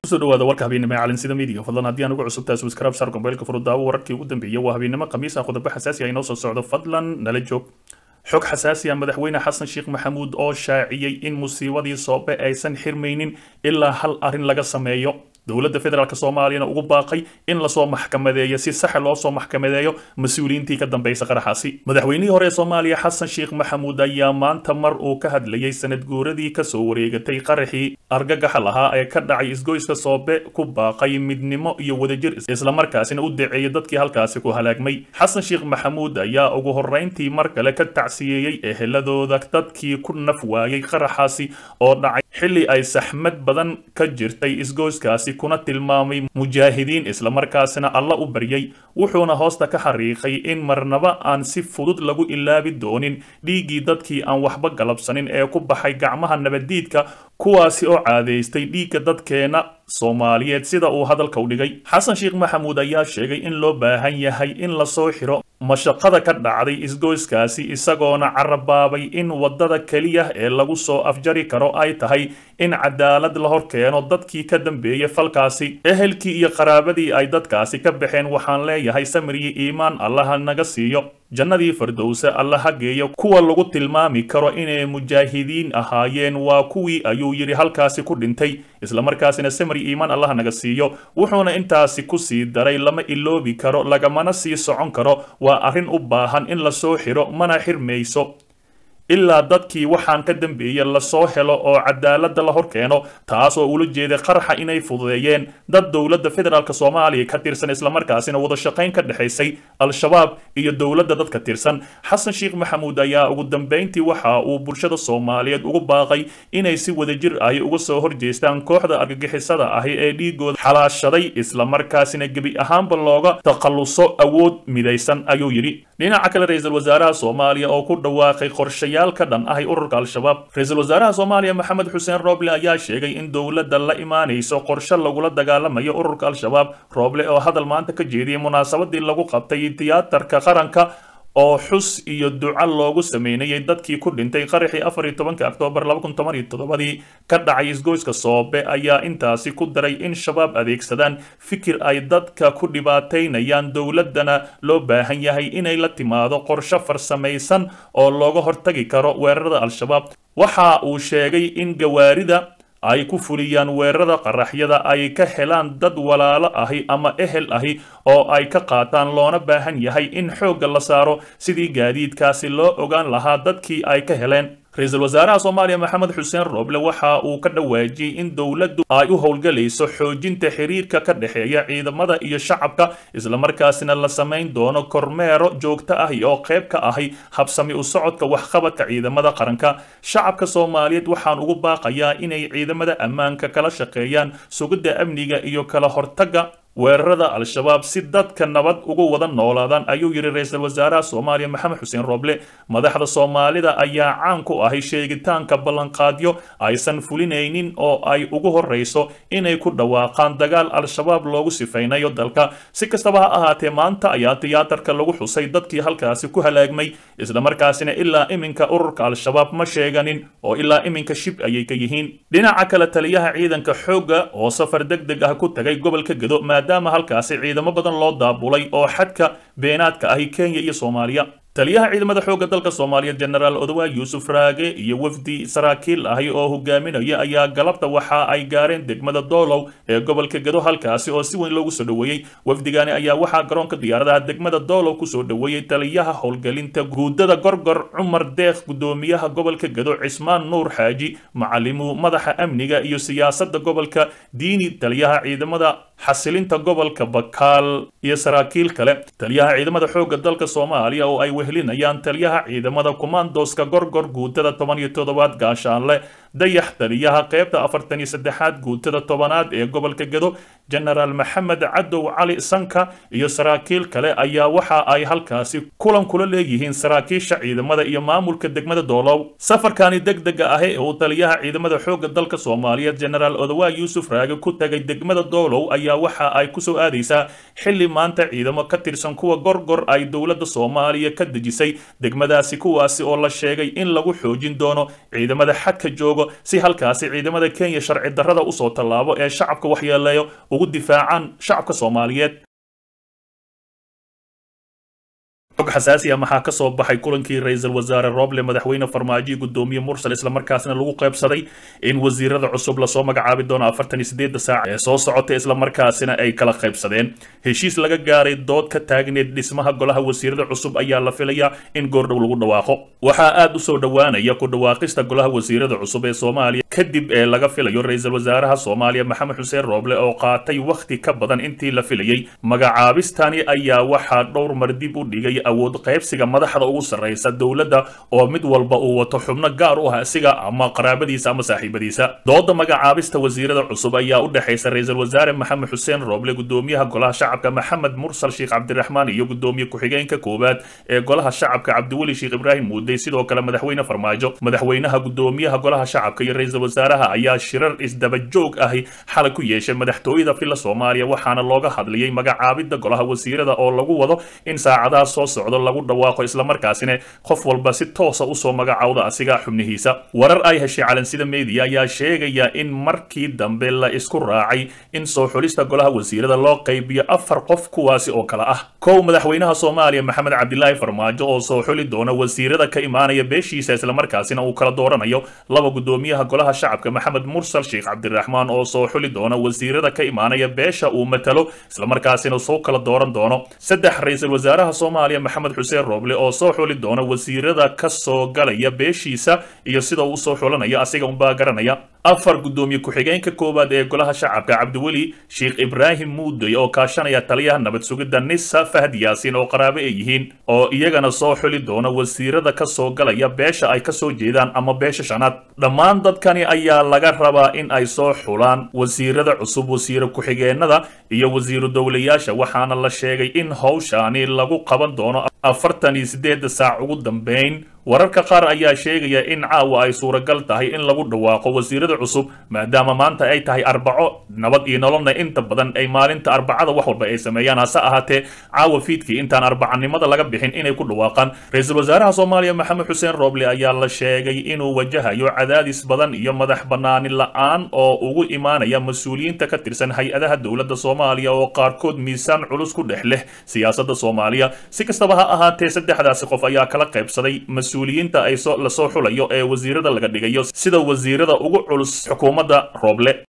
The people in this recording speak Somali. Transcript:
kusoo dhawaada warka habeennimo ee calinsida midiga fadlan haddii aan ugu cusubtahay subscribe saar gombeylka furudaawo wararkii ugu dambeeyay waa habeennimo khamiis ah qodobo xasaasi ah inoo soo socdo fadlan nala joog xog xasaasi ah madaxweyne xasan sheekh maxamuud oo shaaciyey in musiibadii soobe aysan xirmaynin ilaa hal arrin laga sameeyo dowladda federaalk soomaaliyana ugu baaqay in lasoo maxkamadeeyo si saxa loo soo maxkamadeeyo mas-uuliyiintii ka dambaysa qaraxaasi madaxweynihii hore ee soomaaliya xasan sheekh maxamuud ayaa maanta mar uu ka hadlayay sanad guuradii kasoo wareegatay qaraxii argagaxa lahaa ee ka dhacay isgoyska soobe ku baaqay midnimo iyo wadajir islamarkaasina u daceeyay dadkii halkaasi ku halaagmay xasan sheekh maxamuud ayaa ugu horrayntii mar kale ka tacsiyeeyey eheladooda dadkii ku naf waayay qaraxaasi oo dhacay xilli ay saxmad badan ka jirtay isgoyskaasi kuna tilmaamay mujaahidiin islamarkaasina alla u baryay wuxuuna hoosta ka xariiqay in marnaba aan si fudud lagu ilaabi doonin dhiiggii dadkii aan waxba galabsanin ee ku baxay gacmaha nabaddiidka kuwaasi oo caadaystay dhiigga dadkeena soomaaliyeed sida uu hadalka u dhigay xasan sheekh maxamuud ayaa sheegay in loo baahan yahay in lasoo xiro mashaqada ka dhacday isgoyskaasi isagoona carabaabay in waddada keliya ee lagu soo afjari karo ay tahay in cadaalad la hor keeno dadkii ka dambeeyay falkaasi ehelkii iyo qaraabadii ay dadkaasi ka baxeen waxaan leeyahay samiriyi iimaan allaha naga siiyo jannadii fardowse alla ha geeyo kuwa lagu tilmaami karo inay mujaahidiin ahaayeen waa kuwii ayuu yidhi halkaasi ku dhintay islamarkaasina samri iimaan allaha naga siiyo wuxuuna intaasi ku sii daray lama iloobi karo lagamana sii socon karo waa arrin u baahan in lasoo xiro mana xirmayso ilaa dadkii waxaan ka dambeeyey lasoo helo oo cadaaladda la hor keeno taas oo ula jeeday qaraxa inay fududeeyeen dad dowladda federaalk soomaaliya ka tirsan islamarkaasina wada shaqayn ka dhexaysay al-shabaab iyo dowladda dadka tirsan xasan sheekh maxamuud ayaa ugu dambayntii waxa uu bulshada soomaaliyeed ugu baaqay inay si wadajir ahi uga soo horjeestaan kooxda argagixisada ahi ee dhiigooda xalaashaday islamarkaasina gebi ahaanba looga takhalluso awood midaysan ayuu yidhi dhinaca kale ra-iisul wasaaraha soomaaliya oo ku dhawaaqay qorshayaal ka dhan ahay ururka al-shabaab ra-iisul wasaaraha soomaaliya maxamed xuseen rooble ayaa sheegay in dowladda la imaanayso qorshe lagula dagaalamayo ururka al-shabaab rooble oo hadal maanta ka jeediyey munaasabadii lagu qabtay tiyaatarka qaranka oo xus iyo duca loogu sameynayay dadkii ku dhintay qaraxii afar iyo tobanka oktoobar laba kun toban iyo toddobadii ka dhacay isgoyska soobe ayaa intaasi ku daray in shabaab adeegsadaan fikir ay dadka ku dhibaataynayaan dowladdana loo baahan yahay inay la timaado qorshe farsamaysan oo looga hortagi karo weerarada al-shabaab waxa uu sheegay in gawaarida ay ku fuliyaan weerarada qaraxyada ay ka helaan dad walaalo ahi ama ehel ahi oo ay ka qaataan loona baahan yahay in xoogga la saaro sidii gaadiidkaasi loo ogaan lahaa dadkii ay ka heleen ra-iisul wasaaraha soomaaliya maxamed xuseen rooble waxa uu ka dhawaajiyey in dowladdu ay u howlgalayso xoojinta xiriirka ka dhexeeya ciidamada iyo shacabka islamarkaasina la samayn doono kormeero joogto ah oo qayb ka ahi habsami u socodka waxqabadka ciidamada qaranka shacabka soomaaliyeed waxaan ugu baaqayaa inay ciidamada ammaanka kala shaqeeyaan sugidda amniga iyo kala hortagga weerarada al-shabaab si dadka nabad ugu wada noolaadaan ayuu yidhi ra-iisul wasaaraha soomaaliya maxamed xuseen rooble madaxda soomaalida ayaa caan ku ahay sheegitaanka ballanqaadyo aysan fulinaynin oo ay ugu horrayso inay ku dhawaaqaan dagaal al-shabaab loogu sifaynayo dalka si kastaba ha ahaatee maanta ayaa tiyaatarka lagu xusay dadkii halkaasi ku halaagmay islamarkaasina ilaa iminka ururka al-shabaab ma sheeganin oo ilaa iminka shib ayay ka yihiin dhinaca kale taliyaha ciidanka xoogga oo safar deg deg ah ku tagay gobolka gedo maadaama halkaasi ciidamo badan loo daabulay oo xadka beenaadka ahi kenya iyo soomaaliya taliyaha ciidamada xoogga dalka soomaaliyeed jenaraal odawa yuusuf raage iyo wafdi saraakiil ahi oo hogaaminaya ayaa galabta waxa ay gaareen degmada doolow ee gobolka gedo halkaasi oo si weyn loogu soo dhoweeyey wafdigani ayaa waxaa garoonka diyaaradaha degmada doolow kusoo dhoweeyey taliyaha howlgelinta guudada gorgor cumar deekh gudoomiyaha gobolka gedo cismaan nuur xaaji macalimu madaxa amniga iyo siyaasadda gobolka diini taliyaha ciidamada xasilinta gobolka bakaal iyo saraakiil kale taliyaha ciidamada xoogga dalka soomaaliya oo ay wehelinayaan taliyaha ciidamada kumaandoska gorgor guutada toban iyo toddobaad gaashaanle dayax taliyaha qaybta afartan iyo saddexaad guutada tobanaad ee gobolka gedo jenaraal maxamed cadow cali sanka iyo saraakiil kale ayaa waxa ay halkaasi kulan kula leeyihiin saraakiisha ciidamada iyo maamulka degmada doolow safarkani deg dega ahi ee uu taliyaha ciidamada xoogga dalka soomaaliyeed jenaraal odawa yuusuf raage ku tagay degmada doolow ayaa waxa ay kusoo aadaysaa xilli maanta ciidamo ka tirsan kuwa gorgor ay dowladda soomaaliya ka dejisay degmadaasi kuwaasi oo la sheegay in lagu xoojin doono ciidamada xadka jooga joogo si halkaasi ciidamada kenya sharci darrada usoo tallaabo ee shacabka waxyeeleeyo ugu difaacaan shacabka soomaaliyeed xog xasaasi ah maxaa ka soo baxay kulankii ra-iisul wasaare roble madaxweyne farmaajo iyo gudoomiye mursal islamarkaasna lagu qaybsaday in wasiirada cusub lasoo magacaabi doono afartan iyo sideedda saac ee soo socota islamarkaasina ay kala qaybsadeen heshiis laga gaaray dood ka taagneed dhismaha golaha wasiirada cusub ayaa la filayaa in goordhow lagu dhawaaqo waxaa aad u soo dhowaanaya ku dhawaaqista golaha wasiirada cusub ee soomaaliya kadib ee laga filayo ra-iisul wasaaraha soomaaliya maxamed xuseen roble oo qaatay wakhti ka badan intii la filayey magacaabistani ayaa waxaa dhowr mar dib u dhigay awood qaybsiga madaxda ugu sarraysa dowladda oo mid walba uu wato xubno gaar u ah isiga ama qaraabadiisa ama saaxiibadiisa dooda magacaabista wasiirada cusub ayaa u dhexaysa ra-iisul wasaare maxamed xuseen roble gudoomiyaha golaha shacabka maxamed mursal sheekh cabdiraxmaan iyo gudoomiye ku-xigeenka koowaad ee golaha shacabka cabdiweli sheekh ibraahim muudey sidoo kale madaxweyne farmaajo madaxweynaha gudoomiyaha golaha shacabka iyo ra-iisul wasaaraha ayaa shirar isdaba joog ahi xalay ku yeeshay madaxtooyada filla soomaaliya waxaana looga hadlayay magacaabidda golaha wasiirada oo lagu wado in saacadaha soo socdo lagu dhawaaqo islamarkaasina qof walba si toosa usoo magacowda asiga xubnihiisa warar ay heshay calansida media ayaa sheegaya in markii dambe la isku raacay in soo xulista golaha wasiirada loo qaybiyo afar qof kuwaasi oo kale ah kow madaxweynaha soomaaliya maxamed cabdilaahi farmaajo oo soo xuli doona wasiirada ka imaanaya beeshiisa islamarkaasina uu kala dooranayo laba gudoomiyaha golaha shacabka maxamed mursal sheekh cabdiraxmaan oo soo xuli doona wasiirada ka imaanaya beesha uu matalo islamarkaasina soo kala dooran doono saddex ra-iisul wasaaraha soomaaliya maxamed xuseen roble oo soo xuli doona wasiirada ka soo galaya beeshiisa iyo sida uu usoo xulanaya asiga unbaa garanaya afar gudoomiye ku-xigeenka koowaad ee golaha shacabka cabdiweli sheekh ibraahim muudey oo kaashanaya taliyaha nabad sugidda nisa fahd yaasiin oo qaraabo ay yihiin oo iyagana soo xuli doona wasiirada ka soo galaya beesha ay kasoo jeedaan ama beesha shanaad dhammaan dadkani ayaa laga rabaa in ay soo xulaan wasiirada cusub wasiiro ku-xigeenada iyo wasiiru dowlayaasha waxaana la sheegay in howshaani lagu qaban doono afartan iyo sideedda saac ugu dambeyn wararka qaar ayaa sheegaya in caawa ay suuragal tahay in lagu dhawaaqo wasiirada cusub maadaama maanta ay tahay arbaco nabad iyo nololna inta badan ay maalinta arbacada wax walba ay sameeyaan hase ahaatee caawa fiidkii intaan arbacanimada laga bixin inay ku dhawaaqaan ra-iisul wasaaraha soomaaliya maxamed xuseen roble ayaa la sheegay inuu wajahayo cadaadis badan iyo madax banaani la-aan oo ugu imaanaya mas-uuliyiinta ka tirsan hay-adaha dowladda soomaaliya oo qaarkood miisaan culus ku dhex leh siyaasadda soomaaliya si kastaba ha ahaatee saddexdaasi qof ayaa kala qaybsaday mas-uuliyiinta ay lasoo xulayo ee wasiirada laga dhigayo sida wasiirada ugu culus xukuumadda rooble